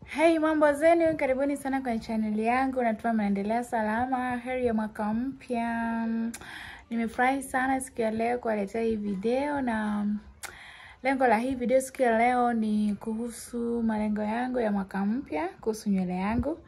Hey, mambo zenu, karibuni sana kwenye chaneli yangu. Natumai mnaendelea salama. Heri ya mwaka mpya. Nimefurahi sana siku ya leo kuwaletea hii video, na lengo la hii video siku ya leo ni kuhusu malengo yangu ya mwaka mpya kuhusu nywele yangu.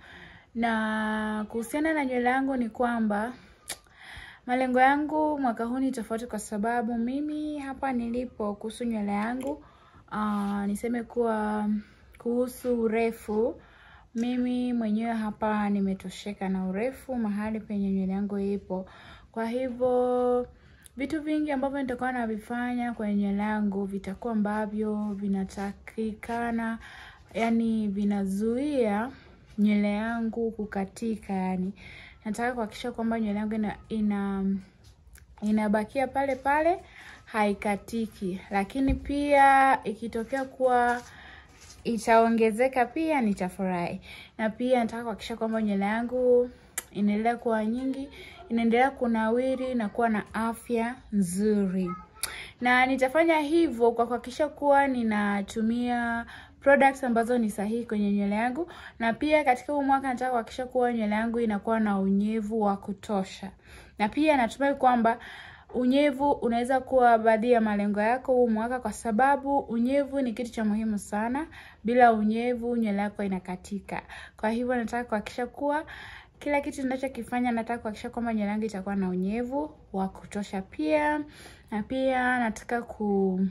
Na kuhusiana na nywele yangu ni kwamba malengo yangu mwaka huu ni tofauti, kwa sababu mimi hapa nilipo kuhusu nywele yangu uh, niseme kuwa kuhusu urefu, mimi mwenyewe hapa nimetosheka na urefu mahali penye nywele yangu ipo. Kwa hivyo vitu vingi ambavyo nitakuwa navifanya kwenye nywele yangu vitakuwa ambavyo vinatakikana, yani vinazuia nywele yangu kukatika. Yani nataka kuhakikisha kwamba nywele yangu ina, ina inabakia pale pale haikatiki, lakini pia ikitokea kuwa itaongezeka pia nitafurahi. Na pia nataka kuhakikisha kwamba nywele yangu inaendelea kuwa nyingi, inaendelea kunawiri na kuwa na afya nzuri, na nitafanya hivyo kwa kuhakikisha kuwa ninatumia products ambazo ni sahihi kwenye nywele yangu, na pia katika huu mwaka nataka kuhakikisha kuwa nywele yangu inakuwa na unyevu wa kutosha, na pia natumai kwamba unyevu unaweza kuwa baadhi ya malengo yako huu mwaka, kwa sababu unyevu ni kitu cha muhimu sana. Bila unyevu nywele yako inakatika. Kwa hivyo nataka kuhakikisha kuwa kila kitu ninachokifanya, nataka kuhakikisha kwamba nywele yangu itakuwa na unyevu wa kutosha pia, na pia nataka ku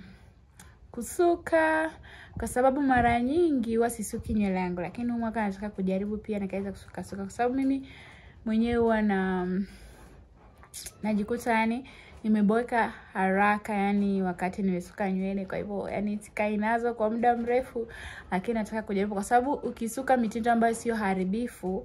kusuka kwa sababu mara nyingi huwa sisuki nywele yangu, lakini huu mwaka nataka kujaribu pia nikaweza kusuka suka, kwa sababu mimi mwenyewe huwa na najikuta yani nimeboeka haraka yani wakati nimesuka nywele. Kwa hivyo yani sikai nazo kwa muda mrefu, lakini nataka kujaribu, kwa sababu ukisuka mitindo ambayo sio haribifu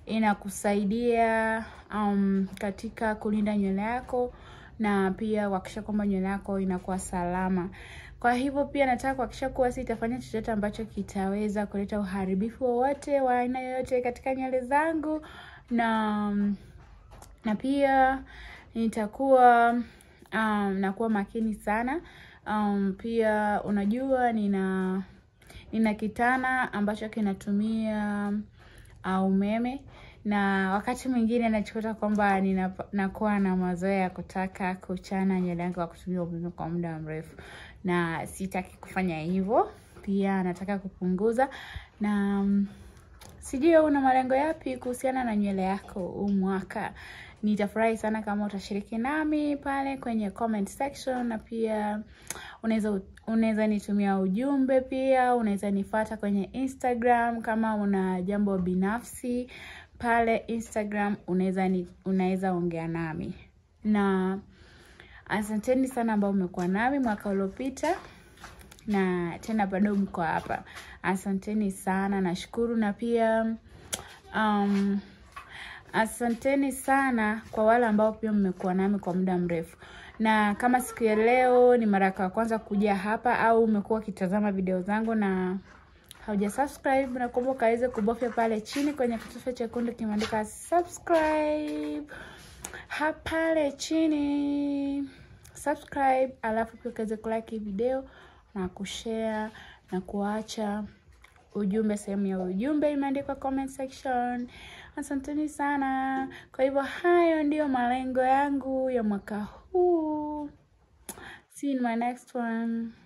inakusaidia um, katika kulinda nywele yako na pia kuhakikisha kwamba nywele yako inakuwa salama. Kwa hivyo pia nataka kuhakikisha kuwa sitafanya chochote ambacho kitaweza kuleta uharibifu wowote wa aina yoyote katika nywele zangu, na na pia nitakuwa um, nakuwa makini sana um, pia unajua nina nina kitana ambacho kinatumia uh, umeme na wakati mwingine najikuta kwamba nakuwa na mazoea ya kutaka kuchana nywele yangu kwa kutumia umeme kwa muda mrefu, na sitaki kufanya hivyo. Pia nataka kupunguza, na um, sijui una malengo yapi kuhusiana na nywele yako huu mwaka? Nitafurahi sana kama utashiriki nami pale kwenye comment section, na pia unaweza unaweza nitumia ujumbe, pia unaweza nifuata kwenye Instagram kama una jambo binafsi pale Instagram, unaweza unaweza ongea nami, na asanteni sana ambao umekuwa nami mwaka uliopita na tena bado mko hapa, asanteni sana, nashukuru na pia um, asanteni sana kwa wale ambao pia mmekuwa nami kwa muda mrefu, na kama siku ya leo ni mara ya kwanza kuja hapa au umekuwa ukitazama video zangu na hauja subscribe, na kuomba ukaweze kubofya pale chini kwenye kitufe chekundu kimeandika subscribe, hapale chini subscribe, alafu pia ukaweze kulike video na kushare na kuacha ujumbe sehemu ya ujumbe imeandikwa comment section. Asanteni sana. Kwa hivyo hayo ndiyo malengo yangu ya mwaka huu. See you in my next one.